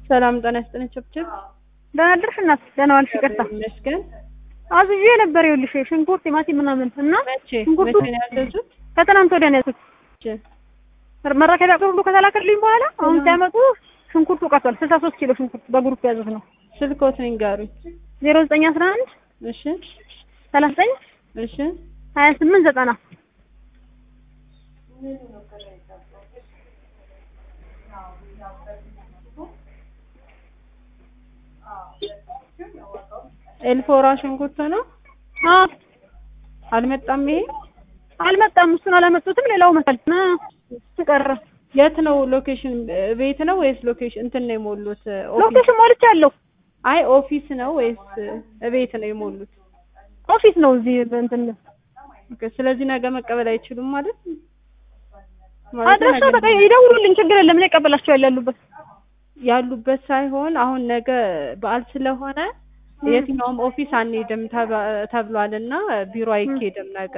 ሰላም ጤና ይስጥልኝ። ችብችብ ደህና አደርሽ እናት? ደህና ዋልሽ? ይቅርታ ይመስገን። አዝዤ ነበር። ይኸውልሽ ሽንኩርት፣ ቲማቲም ምናምን እና መቼ ሽንኩርቱ መቼ ነው ያዘዙት? ከትናንት ወዲያ ነው ያዝኩት። መረከቢያ ሁሉ ከተላከልኝ በኋላ አሁን ሲያመጡ ሽንኩርቱ ቀርቷል። ስልሳ ሶስት ኪሎ ሽንኩርት በግሩፕ ያዙት ነው። ስልኮትን ይንገሩኝ። ዜሮ ዘጠኝ አስራ አንድ እሺ ሰላሳ ዘጠኝ እሺ ሀያ ስምንት ዘጠና ኤልፎራ ሽንኩርት ነው። አዎ አልመጣም። ይሄ አልመጣም። እሱን አላመጡትም። ሌላው መሰል ና ቀረ። የት ነው ሎኬሽን? ቤት ነው ወይስ ሎኬሽን እንትን ነው የሞሉት? ኦፊስ? ሎኬሽን ሞልቻለሁ። አይ ኦፊስ ነው ወይስ ቤት ነው የሞሉት? ኦፊስ ነው እዚህ እንትን ኦኬ። ስለዚህ ነገ መቀበል አይችሉም ማለት ማለት አድራሻ ነገ በቃ ይደውሉልኝ፣ ችግር የለም። እኔ እቀበላቸዋለሁ ያሉበት ያሉበት ሳይሆን አሁን ነገ በዓል ስለሆነ የትኛውም ኦፊስ አንሄድም ተባ- ተብሏል እና ቢሮ አይኬድም ነገ።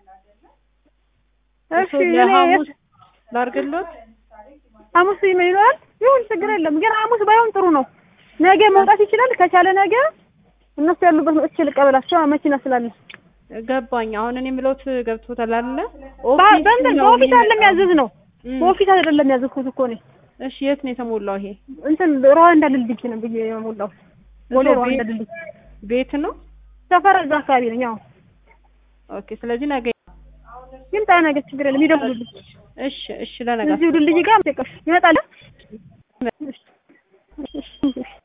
እሺ እሱ እኔ ለሐሙስ ላርግሎት። ሐሙስ ይኖራል ይሁን፣ ችግር የለም። ግን ሐሙስ ባይሆን ጥሩ ነው። ነገ መውጣት ይችላል። ከቻለ ነገ እነሱ ያሉበት መጥቼ ልቀበላቸው መኪና ስላለ ገባኝ። አሁን እኔ የምለውት ገብቶታል አይደለ? በ- በእንትን ነው በኦፊስ አይደለም የሚመጣው። ያዘዝ ነው። እም፣ በኦፊስ አይደለም ያዘዝኩት እኮ እኔ እሺ የት ነው የተሞላው? ይሄ እንትን ሩዋንዳ ድልድይ ነው ብዬ የሞላው ቦሌ እዛው ሩዋንዳ ቤት- ድልድይ ቤት ነው። ሰፈር እዛ አካባቢ ነኝ። አዎ ኦኬ። ስለዚህ ነገ ይምጣ ነገ፣ ችግር የለም። ይደውሉልኝ። እሺ፣ እሺ ለነገ እዚሁ ድልድይ ጋር ይመጣል። እሺ፣ እሺ፣ እሺ።